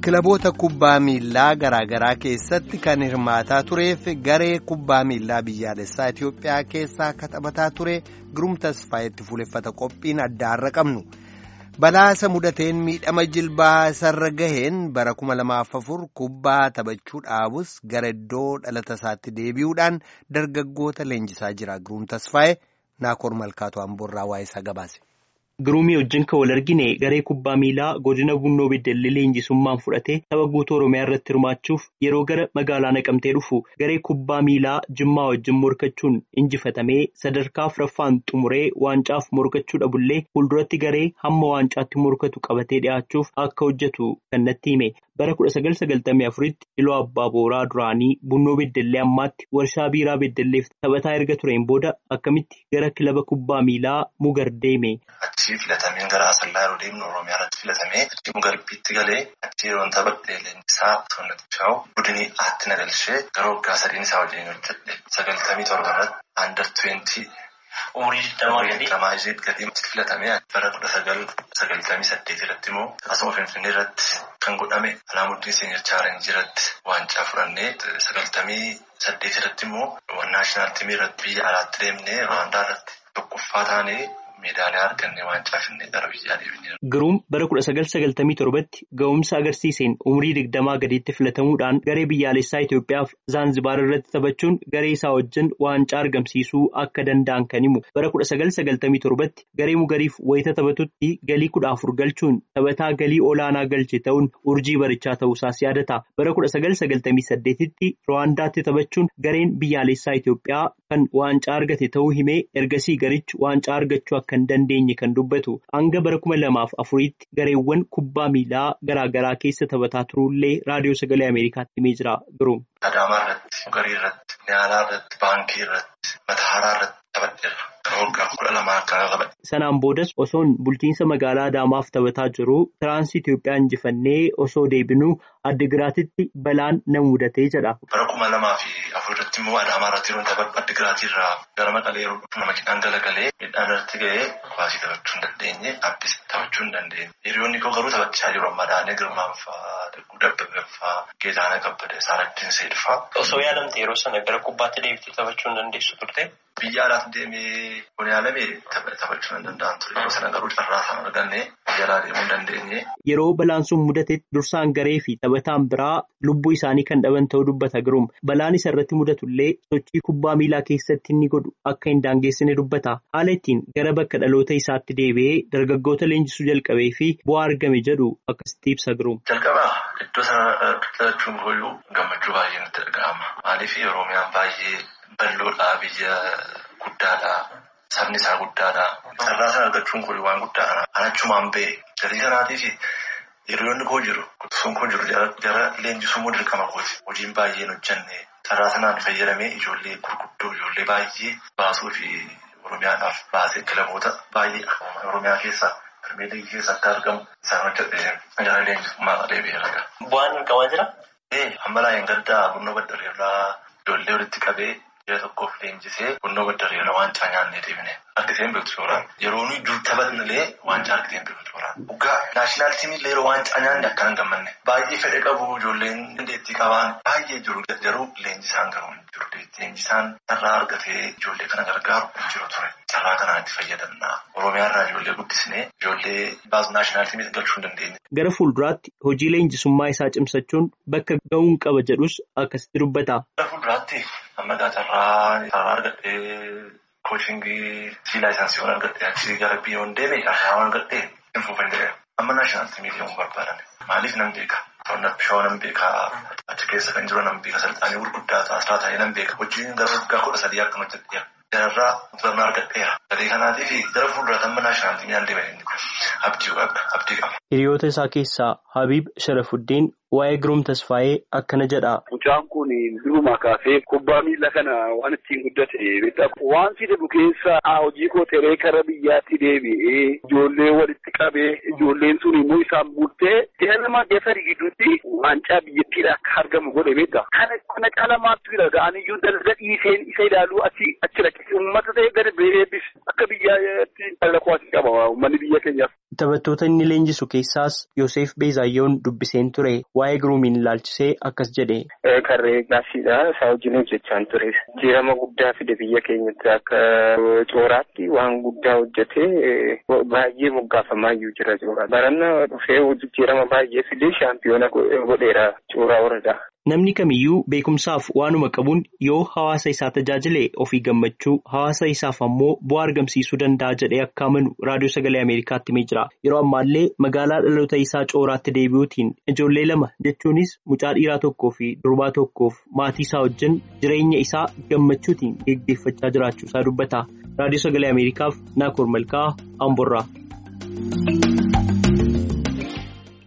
Kilaboota kubbaa miillaa garaagaraa keessatti kan hirmaataa tureef garee kubbaa miillaa biyyaalessaa Itoophiyaa keessaa akka taphataa ture Giruum Tasfaayetti fuuleffata qophiin addaarra qabnu. Balaasa mudateen miidhama jilbaa isarra gaheen bara kuma lamaaf afur kubbaa taphachuu dhaabus gara iddoo dhalata isaatti deebi'uudhaan dargaggoota leenjisaa jira. Giruum Tasfaayee Naakoor Malkaatoo Amboorraa waa'ee isaa gabaase. Giruumii wajjin kan wal argine garee kubbaa miilaa godina Bunnoo Beddellee leenjisummaan fudhatee tapha guutuu Oromiyaa irratti hirmaachuuf yeroo gara magaalaa naqamtee dhufu garee kubbaa miilaa Jimmaa wajjin morkachuun injifatamee sadarkaa afuraffaan xumuree waancaaf morkachuu dhabullee fuulduratti garee hamma waancaatti morkatu qabatee dhi'aachuuf akka hojjetu kan natti hime. Bara kudha sagal sagaltamii afuritti Iloo Abbaa Booraa duraanii Bunnoo Beddellee ammaatti warshaa biiraa Beddelleef taphataa erga tureen booda akkamitti gara kilaba kubbaa miilaa Mugar deeme. Achii filatameen gara Asallaa yeroo deemnu Oromiyaa irratti filatamee achii Mugarbiitti galee achii yeroo taphadhee leenjisaa Toonnatichaa'u budinii aatti na galchee gara waggaa sadiin isaa wajjin hojjedhe sagaltamii torba irratti Aandar Tuweentii. Umurii digdamaa gadii filatamee bara kudha sagal sagaltamii saddeet irratti immoo asuma Finfinnee irratti kan godhame Alaamuddin Seenyar Chaalenjii irratti waancaa fudhannee sagaltamii saddeet irratti immoo naashinaal tiimii irratti biyya alaatti deemnee Rwaandaa irratti tokkoffaa taanee meedaaliyaa argannee waancaa finnee gara biyyaa deemnee. Giruum bara kudha sagal sagaltamii torbatti ga'umsa agarsiiseen umurii digdamaa gadiitti filatamuudhaan garee biyyaalessaa Itoophiyaaf Zaanzibaar irratti taphachuun garee isaa wajjin waancaa argamsiisuu akka danda'an kan himu. Bara kudha sagal sagaltamii torbatti garee mugariif wayita taphatutti galii kudha afur galchuun taphataa galii olaanaa galche ta'uun urjii barichaa ta'uusaas yaadata. Bara kudha sagal sagaltamii saddeetitti Rwaandaatti taphachuun gareen biyyaalessaa Itoophiyaa kan waancaa argate ta'uu himee ergasii garichi waancaa argachuu akka hin dandeenye kan dubbatu hanga bara kuma lamaaf afuriitti gareewwan kubbaa miilaa garaagaraa keessa taphataa turuullee raadiyoo sagalee ameerikaatti himee jira Giruum. Adaamaa irratti, Mugarii irratti, Niyaalaa irratti, Baankii irratti, Matahaaraa irratti taphadheera. Waggaa kudha lamaa akka qabadhe. Sanaan boodas osoon bulchiinsa magaalaa Adaamaaf taphataa jiru tiraansii Itoophiyaa injifannee osoo deebinuu Addigiraatitti balaan na mudatee jedha. Bara kuma lamaa fi afur irratti immoo Adaamaa irratti yeroo taphadhu Addigiraatii irraa gara Maqalee yeroo dhufu nama midhaan galagalee midhaan irratti ga'ee kubbaa taphachuu hin dandeenye abbis taphachuu hin dandeenye. Hiriyoonni koo garuu taphachaa jiru amma Daanee Girmaan fa'aa, Dagguu Dabbabeef fa'aa, Geetaanaa Kabbadee, Saaraddiin Seed fa'aa. Osoo yaadamte yeroo sana gara kubbaatti deebitee taphachuu hin dandeessu turte? Biyya alaatti deemee kun yaalamee taphachuu hin danda'an ture. Yeroo sana garuu carraa isaan argannee biyya alaa deemuu hin dandeenye. Yeroo balaan sun mudatetti dursaan garee fi taphataan biraa lubbuu isaanii kan dhaban ta'uu dubbata Giruum. Balaan isa irratti mudatullee sochii kubbaa miilaa keessatti inni godhu akka hin daangeessine dubbata. Haala ittiin gara bakka dhaloota isaatti deebi'ee dargaggoota leenjisuu jalqabee fi bu'aa argame jedhu akkasitti ibsa Giruum. Jalqabaa iddoo sana dhalachuun kooyyuu gammachuu baay'ee natti dhaga'ama. Maaliif Oromiyaan baay'ee bal'oodhaa biyya guddaadhaa. Sabni isaa guddaadhaa. Carraa sana argachuun kun waan guddaadha. Anachumaan ba'e gatii kanaatiif hiriyoonni koo jiru. Sun koo jiru jara leenjisuu immoo dirqama kooti. Hojiin baay'een hojjenne carraa sanaan fayyadamee ijoollee gurguddoo ijoollee baay'ee baasuu fi Oromiyaadhaaf baasee kilaboota baay'ee Oromiyaa keessaa Pirmeer Liigii keessa akka argamu isaan hojjetee jara leenjisummaa deebi'eera. Bu'aan argamaa jira? Ee amma laayeen gaddaa Bunnoo Baddareerraa ijoollee walitti qabee. Biyya tokkoof leenjisee Bunnoo Baddareerraa waancaa nyaannee deemne. Argiteen beektu suuraan. Yeroo nuyi dur taphatnillee waancaa argiteen beektu suuraan. Dhugaa naashinaal tiimiillee yeroo waancaa nyaanne akka hin gammanne. Baay'ee fedhe qabu ijoolleen dandeettii qaban baay'ee jiru. Garuu leenjisaan garuu hin jiru. Leenjisaan carraa argatee ijoollee kana gargaaru hin jiru ture. Carraa kanaan itti fayyadamna. Oromiyaarraa ijoollee guddisnee ijoollee baasu naashinaal tiimii galchuu hin dandeenye. Gara fuulduraatti hojii leenjisummaa isaa cimsachuun bakka ga'uun qaba jedhus akkasitti dubbata. Gara fuulduraatti amma carraa carraa argadhee kochingii siilaa isaansiiwwan argadhee achii gara biyyoon deeme carraa argadhee hin fuufannee amma naashinaal tiimii deemuu barbaadan. Maaliif nan beeka? Toonnat bishoo nan beeka. Achi keessa kan jiru nan beeka. Salxaanii gurguddaa asirraa taa'ee nan beeka. Hojiin gara waggaa kudha sadii akkan hojjedheera. Jararraa barnaa argadheera. Gatii kanaatiif gara fuulduraatti amma naashinaal tiimii nan deeme. Abdii qaba. Hiriyoota isaa keessaa Habiib Sharafuddin waa'ee Giruum Tasfaayee akkana jedha. Mucaan kun durumaa kaasee kubbaa miila kana waan ittiin guddate beektaa waan fidu keessa hojii koo xeree kara biyyaatti deebi'ee ijoollee walitti qabee ijoolleen sun immoo isaan bultee deema geessari gidduutti waancaa biyyattiidha akka argamu godhe beektaa. Kana kana caalamaattu jira ga'aniyyuu dalga dhiiseen isa ilaaluu achi achi dhaqe uummata ta'e gadi beebiis akka biyyaatti dhala kuwaasii qaba uummanni biyya keenyaaf. Taphattoota inni leenjisu keessaas Yoseef Beezaayyoon dubbiseen ture waa'ee giruumiin ilaalchisee akkas jedhe. Karree gaaffiidha isaa wajjin hojjechaan ture. Jijjiirama guddaa fide biyya keenyatti akka cooraatti waan guddaa hojjetee baay'ee moggaafamaa iyyuu jira coora. Baranna dhufee jijjiirama baay'ee fidee shaampiyoona godheera cooraa waradaa. Namni kamiyyuu beekumsaaf waanuma qabuun yoo hawaasa isaa tajaajile ofii gammachuu hawaasa isaaf ammoo bu'aa argamsiisuu danda'a jedhee akka amanu raadiyoo sagalee Ameerikaatti himee jira. Yeroo ammaallee magaalaa dhaloota isaa cooraatti deebi'uutiin ijoollee lama jechuunis mucaa dhiiraa tokkoo fi durbaa tokkoof maatii isaa wajjin jireenya isaa gammachuutiin geggeeffachaa jiraachuu isaa dubbata. Raadiyoo sagalee Ameerikaaf Naakoor Malkaa Amborraa.